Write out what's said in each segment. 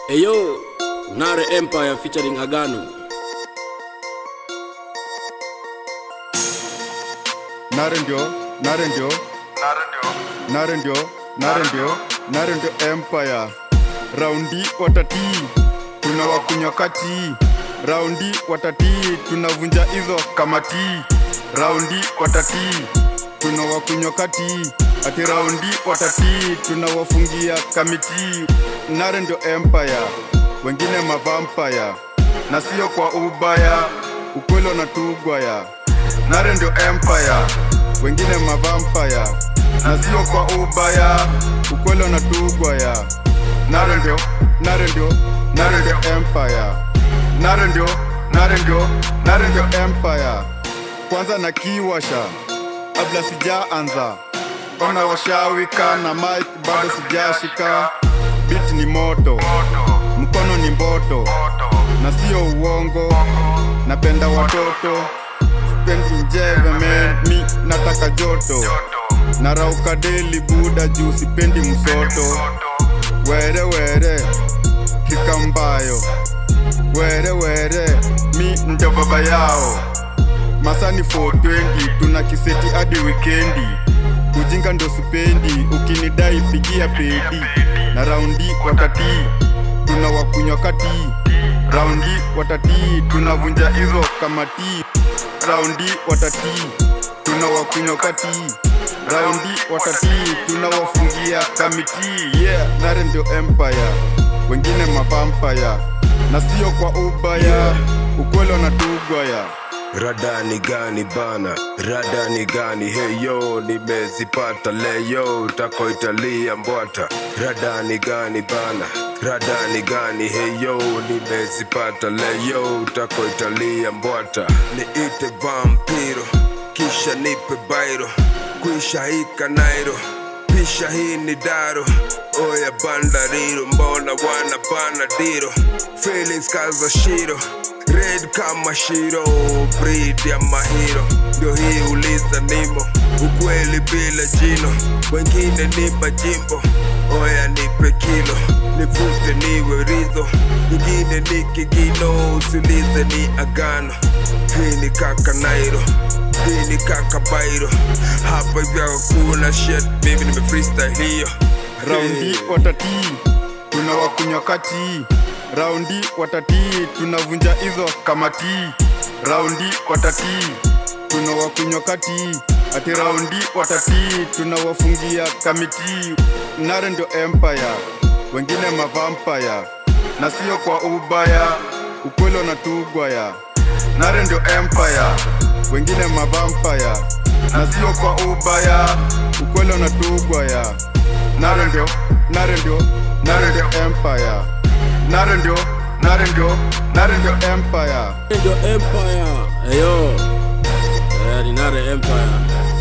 Eyo, Nare Empire featuring Agano. Nare ndio, nare ndio, nare ndio, nare ndio, nare ndio empire. Raundi watatii, tunawakunywa kati. Raundi watatii, tunavunja hizo kamati. Raundi watatii, tunawakunywa kati. Ati raundi watatii, tunawafungia kamiti. Nare ndio empire, wengine mavampire, na sio kwa ubaya, ukweli wanatugwaya. Nare ndio empire, wengine mavampire, na sio kwa ubaya, ukweli wanatugwaya. Nare ndio, nare ndio, nare ndio empire, nare ndio, nare ndio, nare ndio empire. Kwanza na kiwasha kabla sijaanza, ona washawika na mic bado sijashika. Beat ni moto, mkono ni mboto, na sio uongo. Napenda watoto, spendi njeve man, mi nataka joto. Narauka deli buda juu sipendi msoto. Were were, hika mbayo. Were were, mi ndio baba yao. Masani 420 tuna kiseti hadi wikendi. Ujinga ndo sipendi, ukinidai pigia pedi. Na raundi watatii, tunawakunywa kati. Raundi watatii, tunavunja hizo kamati. Raundi watatii, tunawakunywa kati. Raundi watatii, tunawafungia kamiti. Yeah, nare ndio empire, wengine mavampire, na sio kwa ubaya, ukweli wanatugwaya. Rada ni gani bana, rada ni gani heyo, nimezipata leyo, tako italia mbwata. Rada ni gani bana, rada ni gani heyo, nimezipata leyo, tako italia mbwata. Niite vampiro, kisha nipe bairo, kwisha hika nairo pisha hii ni daro oya bandariro mbona wana bana diro feelings kaza shiro red kama shiro breed ya mahiro ndio hii uliza nimo ukweli bila jino wengine ni majimbo oya nipe kilo nivute niwe ridho nyingine ni kigino usiulize ni agano hii ni kaka nairo hii ni kaka bairo hapa hivyo hakuna shit mimi nime freestyle hiyo Raundi watatii, tunawakunywa kati. Raundi watatii, tunavunja hizo kamati. Raundi watatii, tunawakunywa kati. Ati raundi watatii, tunawafungia kamiti. Nare ndio empire, wengine mavampire, na sio kwa ubaya, ukweli wanatugwaya. Nare ndio empire, wengine mavampire, na sio kwa ubaya, ukweli wanatugwaya. Nare ndio, nare ndio, nare ndio empire. Nare ndio, nare ndio, nare ndio empire. Ndio Empire. Eyo. Eh, ni Nare Empire.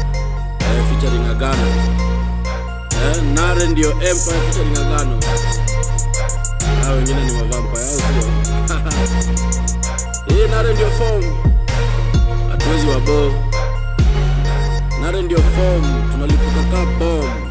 Eh, featuring Agano. Eh, Nare ndio Empire featuring Agano. Hao wengine ni mavampire au sio? Hii Nare ndio form. Hatuwezi wabo. Nare ndio form. Tunalipuka ka bomb.